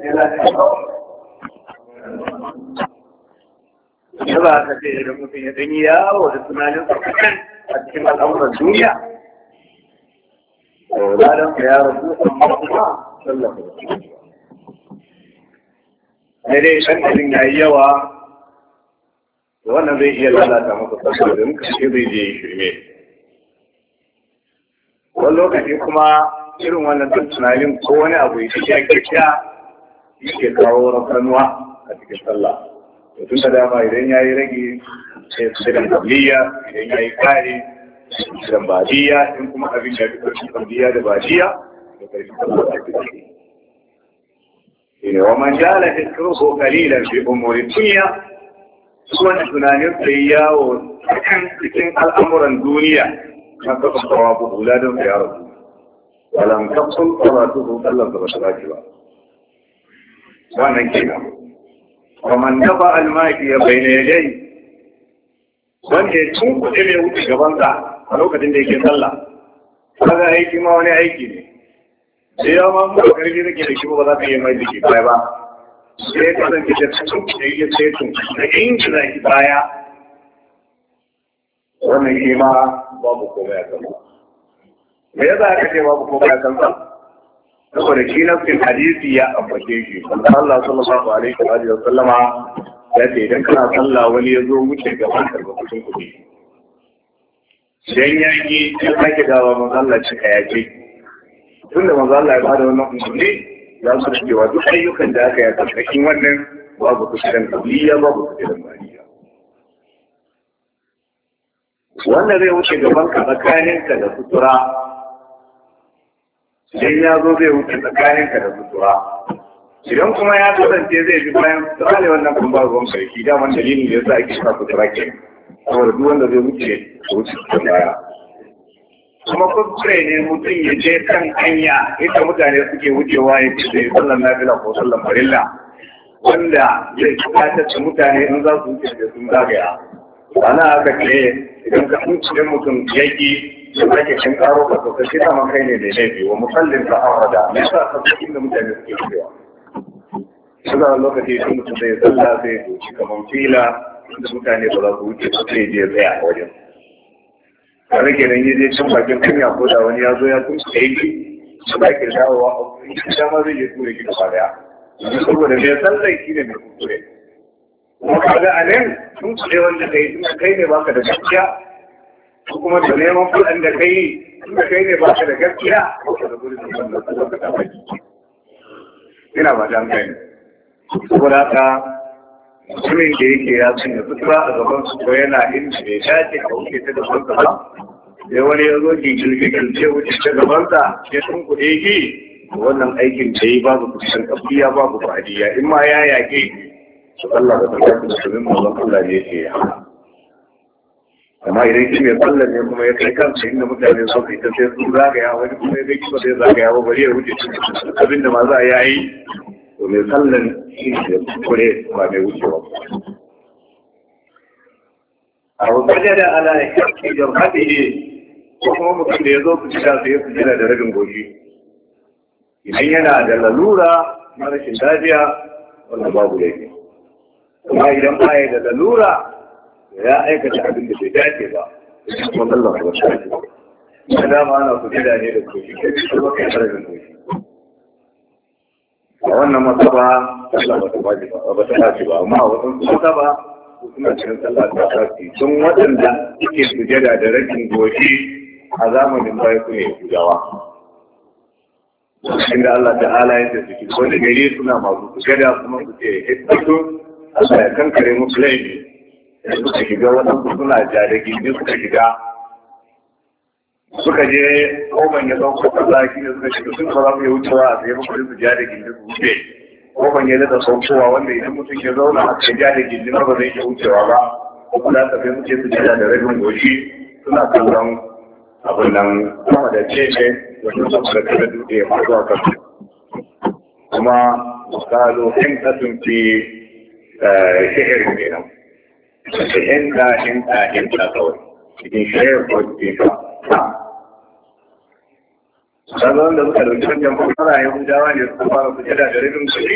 ya ba ka ce idan mutum ya ɗanyi yawo da tunanin tsakakan a cikin al'amuran duniya ladan ka ya rabu amma kuma sallafa da dai ɗan ɗarin ya yi yawa wannan zai iya lalata maka saboda in kashe zai je shirme wani lokaci kuma irin wannan tunanin ko wani abu ya ya kirkiya yake kawo rafranuwa a cikin sallah tun da dama idan ya yi rage sai su da kabliya idan ya yi kare da badiya in kuma abin ya fi karfin kabliya da badiya da karfin sallah da ke ne wa man jala fiskruhu qalilan fi umuri dunya wanda tunanin sai yawo kan cikin al'amuran duniya na kafa sawabu hula don ya rabu walam tafsul salatuhu sallan da bata dace ba wannan kenan wa man dafa almaki ya bayyana yadai wanda ya tunkuɗe mai wuce gaban sa a lokacin da yake sallah kaga aiki ma wani aiki ne sai ya ma mu karfi nake da shi ba za ka yi mai jiki baya ba sai ya kasance da tunkuɗe ya sai tunkuɗe da inji za ki baya wannan shi ma babu komai a kan ba me yasa aka ce babu komai a kansa saboda shi nafsin hadisi ya ambace shi Allah sallallahu alaihi wa alihi wa sallama ya ce idan kana sallah wani ya zo wuce gaban ka lokacin kuɗi idan ya yi ya sake dawa manzo Allah cika ya ce tunda manzo Allah ya bada wannan umarni za su da cewa duk ayyukan da aka yi a karkashin wannan babu kusurin kabliya babu kusurin bariya wanda zai wuce gaban ka tsakaninka da sutura idan ya zo zai wuce tsakaninka da sutura idan kuma ya kasance zai bi bayan sutura ne wannan kuma ba ruwan sarki daman dalilin da ya sa ake sa sutura ke saboda duk wanda zai wuce ya wuce ta baya kuma kuskure ne mutum ya je kan hanya ita mutane suke wucewa ya ce zai sallan nafila ko sallan farilla wanda zai bukatar da mutane in za su wuce da sun zagaya ana aka ce idan ka kuce mutum yaki da kake cin karo ka to kai dama kai ne da laifi wa musallin ka arada me yasa ka cikin da mutane suke cewa suna lokaci idan mutum zai sallah sai ya doki kamar fila da mutane ba za su wuce su sai je tsaya a wajen ka rage nan ya je can bakin hanya ko da wani ya zo ya tun da yake su ba ke dawowa a wuri dama zai je tura ki gaba daya saboda mai sallah shi ne mai kuskure kuma kaga a nan sun kuɗe wanda kai tunda kai ne baka da gaskiya ko kuma da neman kuɗin da kai tunda kai ne baka da gaskiya ko da gurin da wannan kuma ka taɓa ina ba ta kai saboda haka mutumin da yake ya sanya sutura a gaban su ko yana inda bai dace ka wuce ta gaban sa ba sai wani ya zo gigil ce wuce ta gaban sa ya sun kuɗe ki wannan aikin da yi babu kusan kafiya babu badiya in ma ya yaƙe su Allah da tabbata da sunan manzon Allah ne yake ya amma idan shi mai sallar ne kuma ya kai kansa inda mutane sun kai ta sai sun zagaya wani kuma ya bai ba zai zagaya ba bari ya wuce abin da ma za a yi to mai sallar shi ne kure ba mai wucewa a wajen da ala ya kai da hadi ko kuma mutum da ya zo ku cika sai ya fi da rabin goshi idan yana da lalura na rashin lafiya wannan babu laifi kuma idan ba ya da lalura ya aikata abin da bai dace ba kuma Allah ba shi ake da dama ana ku gida ne da koshi kai kuma kai harafin koshi a wannan masaba Allah ba ta ba ba ba ta dace ba amma a wasan masaba ko suna cikin sallah ta tafi sun waɗanda suke sujada da rashin goshi a zamanin baya su ne gudawa inda Allah ta'ala ya ce suke wani gari suna masu sujada kuma su ce hikmatu Allah ya kankare musu laifi suka shiga waɗansu suna ja da gindi suka shiga suka je koban ya sauko kaza shi ne suka shiga sun ba za su yi wucewa a tsaye ba su ja da gindi su wuce koban ya daɗa saukowa wanda idan mutum ya zauna a kai ja da gindi ba zai iya wucewa ba kuma za ka sai suke su ja da rabin goshi suna kallon abin nan sama da ce ne wanda su da kada dutse ya faru a kan kuma misalo hintatun fi shehir kenan da hinta hinta hinta kawai cikin shehir ko cikin sha Sannan da suka dauki wajen fara Yahudawa ne suka fara sujada da rabin kuɗi